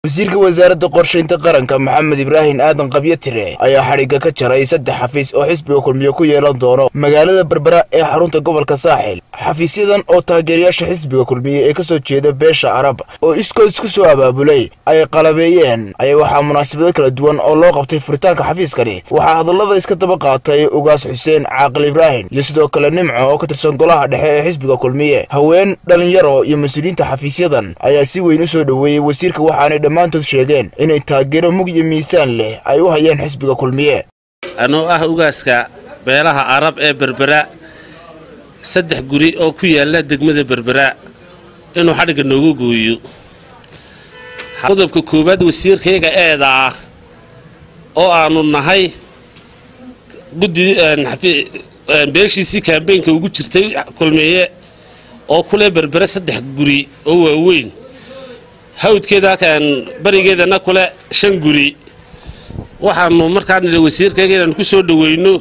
wasiirka wasaaradda qorshaynta qaranka maxamed ibraahim aadan qabyo tire ayaa xadhigga ka jaray saddex xafiis oo xisbiga kulmiye ku yeelan doono magaalada berbera ee xarunta gobolka saaxil xafiisyadan oo taageerayaasha xisbiga kulmiye ee ka soo jeeda beesha arab oo iskood isku soo abaabulay ay qalabeeyeen ayaa waxaa munaasabado kala duwan oo loo qabtay furitaanka xafiiskani waxaa hadallada iska daba qaatay ugaas xuseen caaqil ibraahim iyo sidoo kale nimco oo ka tirsan golaha dhexe ee xisbiga kulmiye haween dhallinyaro iyo mas-uuliyiinta xafiisyadan ayaa si weyn u soo dhoweeyey wasiirka waxaanay dhammaantood sheegeen inay taageero mug iyo miisaan leh ay u hayaan xisbiga kulmiye anoo ah ugaaska beelaha arab ee berbera saddex guri oo ku yaalla degmada berbera inuu xadhigga noogu gooyo qodobka koowaad wasiirkayga eeda ah oo aanu nahay guddi beeshiisii kaambeynka ugu jirtay kulmiye oo kule berbere saddex guri oo waaweyn hawdkeeda barigeedana kule shan guri waxaanu markaa nidhi wasiirkayga inaanu ku soo dhoweyno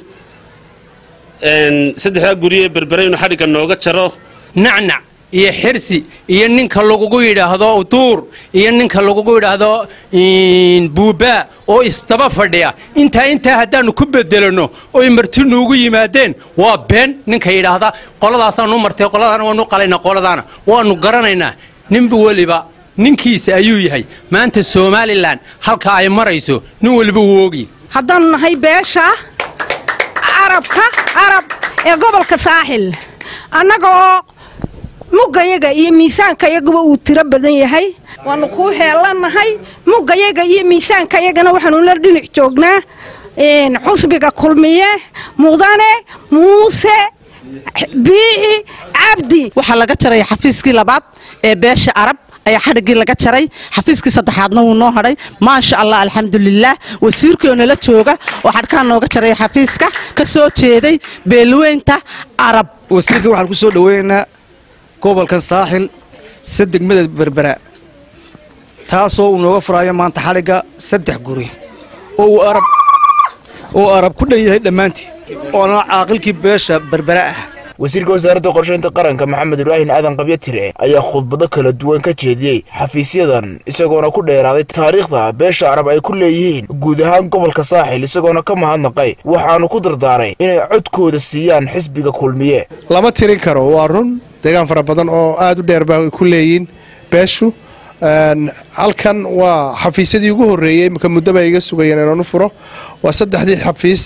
saddexdaa guri ee berbere inuu xadhigga nooga jaro nacnac iyo xirsi iyo ninka lagugu yidhaahdo duur iyo ninka lagugu yidhaahdo buubaa oo isdaba fadhiya intaa intaa haddaannu ku bedelano oy marti nuugu yimaadeen waa been ninka yidhaahda qoladaasaan u martay qoladaana waanu qalayna qoladaana waannu garanaynaa ninba weliba ninkiisa ayuu yahay maanta somalilan halka ay marayso nin weliba wuu ogi haddaannu nahay beesha carabka carab ee gobolka saaxil annaga oo muggayaga iyo miisaankayaguba uu tiro badan yahay waannu kuu heellannahay muggayaga iyo miisaankayagana waxaanu la dhinac joognaa xusbiga kulmiye mudane muuse biixi cabdi waxaa laga jaray xafiiskii labaad ee beesha arab ayaa xadhiggii laga jaray xafiiskii saddexaadna wuu noo hadhay maasha allah alxamdulilaah wasiirkoo nala jooga oo xadhkaa nooga jaray xafiiska ka soo jeeday beelweynta arab wasiirka waxaan ku soo dhoweynaynaa gobolkan saaxil se degmada berbera taasoo uu nooga furaayo maanta xadhigga saddex guri oo uu arab oo arab ku dhan yahay dhammaantii oona caaqilkii beesha berbera ah wasiirka wasaaradda qorshaynta qaranka maxamed ibraahim aadan qabyo tire ayaa khudbado kala duwan ka jeediyey xafiisyadan isagoona ku dheeraaday taariikhda beesha arab ay ku leeyihiin guud ahaan gobolka saaxil isagoona ka mahadnaqay waxaanu ku dardaaray inay codkooda siiyaan xisbiga kulmiye lama tirin karo waa run deegaan fara badan oo aad u dheer baa ku leeyihiin beeshu halkan waa xafiisyadii ugu horreeyey imika muddoba iga sugayeen inaan u furo waa saddexdii xafiis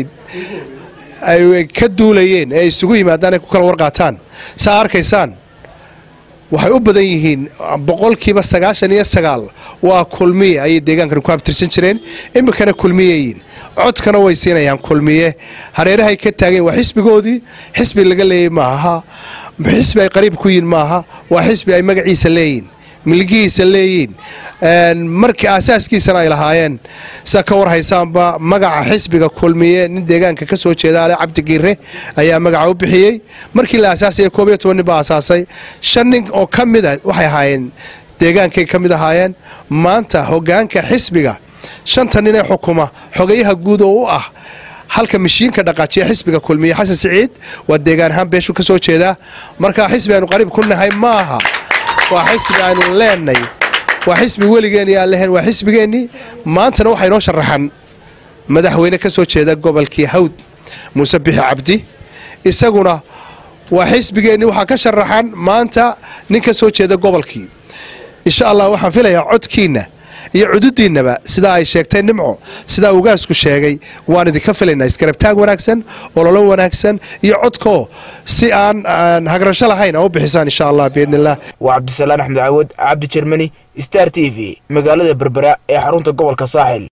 ay ka duulayeen ee ay isugu yimaadaan ay ku kala warqaataan saa arkaysaan waxay u badan yihiin boqolkiiba sagaashan iyo sagaal waa kulmiye ayay deegaankan ku abtirsan jireen iminkana kulmiyeyiin codkana way siinayaan kulmiye hareerahay ka taageen waa xisbigoodii xisbi laga leeyay maaha xisbi ay qariib ku yihin maaha waa xisbi ay magaciisa leeyihin milgihiisa leeyiin markii aasaaskiisana ay lahaayeen sa ka war haysaanba magaca xisbiga kulmiye nin deegaanka ka soo jeeda ale cabdigiire ayaa magaca u bixiyey markii la aasaasaya koob iyo toban nin baa aasaasay shan nin oo ka mida waxay ahaayeen deegaankay ka mid ahaayeen maanta hogaanka xisbiga shanta nin ee xukuma xogayaha guud oo u ah halka mashiinka dhaqaajiya xisbiga kulmiye xasan siciid waa deegaan ahaan beeshu ka soo jeedaa marka xisbi aanu qariib ku nahay maaha waa xisbi aanu leenay waa xisbi weligeenii aan lehen waa xisbigeennii maantana waxaa inoo sharaxan madaxweyne ka soo jeeda gobolkii hawd muuse bixi cabdi isaguna waa xisbigeennii waxaa ka sharaxan maanta nin ka soo jeeda gobolkii insha allah waxaan filayaa codkiinna iyo cududiinnaba sidaa ay sheegtay nimco sidaa ugaasku sheegay waan idinka filaynaa iskarabtaag wanaagsan ololo wanaagsan iyo codkoo si aan hagrasho lahayn a u bixisaan insha allah biidniillah waa cabdisalaan axmed cawad cabdi jermani star t v magaalada berbera ee xarunta gobolka saaxil